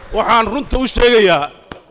waxaan runta u sheegayaa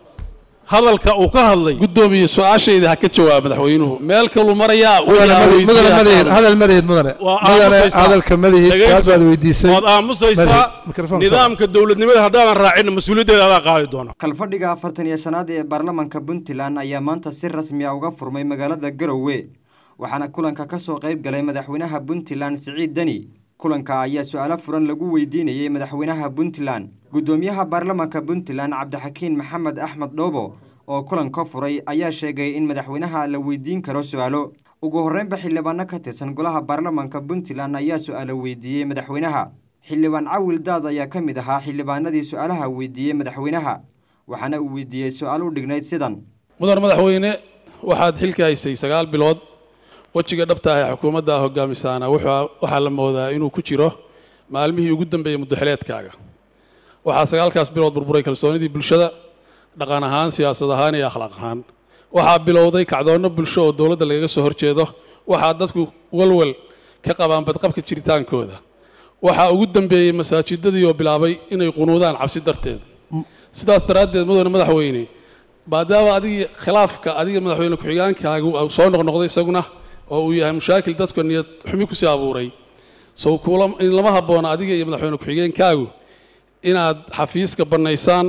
hadalka uu ka hadlay guddoomiye su-aashayda ha ka jawaab madaxweynuhu meel kaluu marayaa mudane wixii aan mudane weydiiyey madaheed ha hadal madaheed mudane waa mudane aamusaysaa. hadalka madaheed Dhegayso. su-aal baad weydiisay waad aamusaysaa Madaheed, mikrofoon nidaamka dowladnimada haddaadan raacin mas-uuliyaddeeda adaa qaadi doona kalfadhiga afartan iyo shanaad ee baarlamanka puntland ayaa maanta si rasmi ah uga furmay magaalada garowe waxaana kulanka ka soo qayb galay madaxweynaha puntland siciid deni kulanka ayaa su-aalo furan lagu weydiinayey madaxweynaha puntland guddoomiyaha baarlamanka puntland cabdixakiin maxamed axmed dhoobo oo kulanka furay ayaa sheegay in madaxweynaha la weydiin karo su-aalo ugu horreynba xildhibaano ka tirsan golaha baarlamanka puntland ayaa su-aalo weydiiyey madaxweynaha xildhibaan cawil daad ayaa ka mid ahaa xildhibaanadii su-aalaha weydiiyey madaxweynaha waxaana uu weydiiyey su-aal u dhignayd sidan mudan madaxweyne waxaad xilka haysay sagaal bilood wejiga dhabta ah ee xukuumadda hogaamisaana wuxuu- waxaa la moodaa inuu ku jiro maalmihii ugu dambeeyey muddoxileedkaaga waxaa sagaalkaas bilood burburay kalsoonidii bulshada dhaqan ahaan siyaasad ahaan iyo akhlaaq ahaan waxaa bilowday kacdoonno bulsho oo dowladda lagaga soo horjeedo waxaa dadku walwal ka qabaan badqabka jiritaankooda waxaa ugu dambeeyey masaajidadii oo bilaabay inay qunuudaan cabsi darteed sidaas daraaddeed mudane madaxweyne maadaama adigii khilaafka adiga madaxweyne ku-xigaankaagu uu soo noqnoqday isaguna oo uu yahay mushaakil dadka niyad xumi kusii abuuray sow kuula in lama habboona adiga iyo madaxweyne ku-xigeenkaagu inaad xafiiska bannaysaan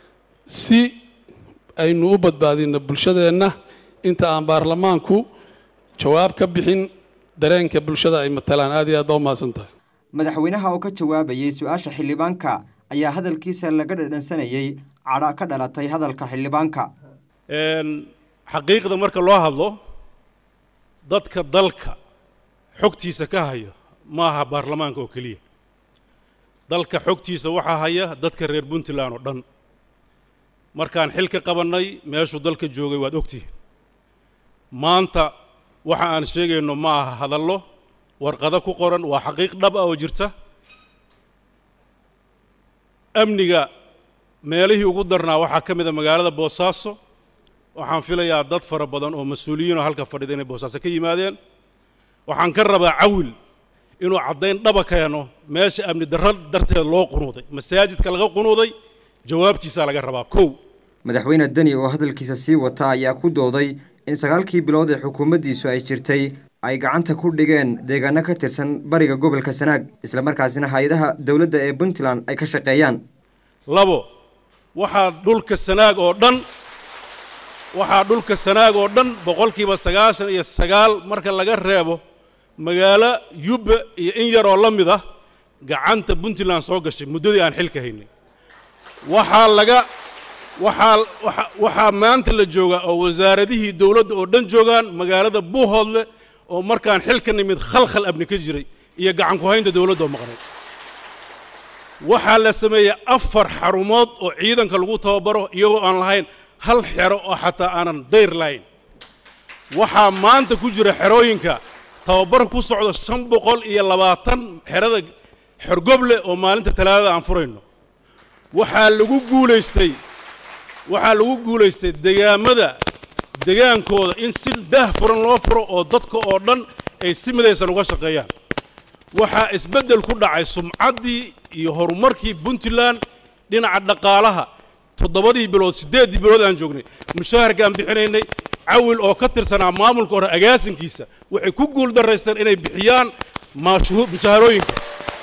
si aynu u badbaadino bulshadeenna inta aan baarlamaanku jawaab ka bixin dareenka bulshada ay matalaan aad iyo aad baa u mahadsan tahay madaxweynaha oo ka jawaabayey su-aasha xildhibaanka ayaa hadalkiisa laga dhadhansanayey cadha ka dhalatay hadalka xildhibaanka Een, xaqiiqda marka loo hadlo dadka dalka xogtiisa ka haya ma aha baarlamaanka oo keliya dalka xogtiisa waxaa haya dadka reer puntland oo dhan markaan xil ka qabannay meeshuu dalka joogay waad ogtihiin maanta waxa aan sheegayno ma aha hadallo warqado ku qoran waa xaqiiq dhab ah oo jirta amniga meelihii ugu darnaa waxaa ka mid a magaalada boosaaso waxaan filayaa dad fara badan oo mas-uuliyiin oo halka fadhida inay boosaaso ka yimaadeen waxaan ka rabaa cawil inuu caddayn dhaba keeno meesha amni darro darteed loo qunuuday masaajidka laga qunuuday jawaabtiisaa laga rabaa kow madaxweyne deni oo hadalkiisa sii wata ayaa ku dooday in sagaalkii bilood ee xukuumaddiisu ay jirtay ay gacanta ku dhigeen deegaano ka tirsan bariga gobolka sanaag islamarkaasina hay-adaha dowladda ee puntland ay ka shaqeeyaan labo waxaa dhulka sanaag oo dhan waxaa dhulka sanaag oo dhan boqolkiiba sagaashan iyo sagaal marka laga reebo magaalo yubba iyo in yaroo la mid ah gacanta puntland soo gashay muddadii aan xilka haynay waxaa laga waxaa waxa- waxaa maanta la joogaa oo wasaaradihii dowladda oo dhan joogaan magaalada buuhoodle oo markaan xilka nimid khalkhal abni ka jiray iyo gacan ku haynta dowladda oo maqnay waxaa la sameeyey afar xarumood oo ciidanka lagu tababaro iyagoo aan lahayn hal xero oo xataa aanan dayr lahayn waxaa maanta ku jira xerooyinka tababar ku socdo shan boqol iyo labaatan xerada xorgoble oo maalinta talaadada aan furayno waxaa lagu guulaystay waxaa lagu guulaystay degaamada degaankooda in si daah furan loo furo oo dadka oo dhan ay si midaysan uga shaqeeyaan waxaa isbeddel ku dhacay sumcaddii iyo horumarkii puntland dhinaca dhaqaalaha toddobadii bilood siddeeddii bilood aan joognay mushaharka aan bixinaynay cawil oo ka tirsanaa maamulka hore agaasinkiisa waxay ku guul daraysteen inay bixiyaan maashuhu- mushaharooyinka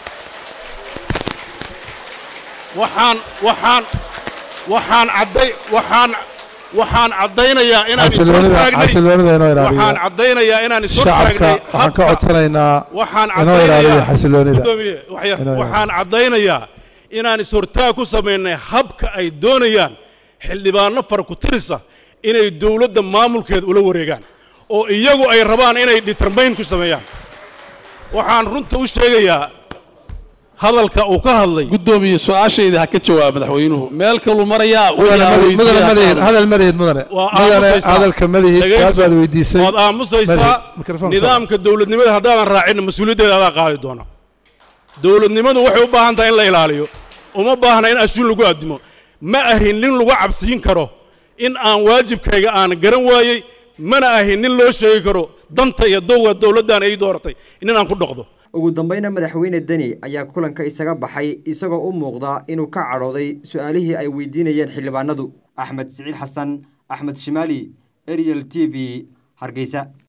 waxaan waxaan waxaan cadday waxaan waxaan caddaynayaa inaan is xasiloonida hortaagnay xasiloonida inoo waxaan ilaaliya caddaynayaa inaan is shacabka hortaagnay waxaan ka habka- codsanaynaa waxaan inoo ilaaliya caddaynayaa xasiloonida Guddoomiye, waxya- Inoo ilaaliya. waxaan caddaynayaa inaan is-hortaag ku samaynay habka ay doonayaan xildhibaano fara ku tirisa inay dowladda maamulkeeda ula wareegaan oo iyagu ay rabaan inay determayn ku sameeyaan waxaan runta u sheegayaa hadalka uu ka hadlay guddoomiye su-aashayda ha ka jawaab madaxweynuhu meel kaluu marayaa mudane wixii aan madaheed mudane weydiiyey ha madaheed qaado. hadal madaheed mudane waa mudane aamusaysaa. hadalka madaheed Dhegayso. su-aal baad weydiisay waad aamusaysaa Madaheed, mikrofoon soo. nidaamka dowladnimada haddaadan raacin mas-uuliyaddeeda adaa qaadi doona dowladnimadu waxay u baahan tahay in la ilaaliyo uma baahna in ashuun lagu addimo ma ahin nin lagu cabsiin karo in aan waajibkayga aan garan waayey mana ahin nin loo sheegi karo danta iyo dowga dowladdan ay dooratay nin aan ku dhoqdo ugu dambeyna madaxweyne deni ayaa kulanka isaga baxay isagoo u muuqda inuu ka cadhooday su-aalihii ay weydiinayeen xildhibaanadu axmed siciid xasan axmed shimaali ariel t v hargeysa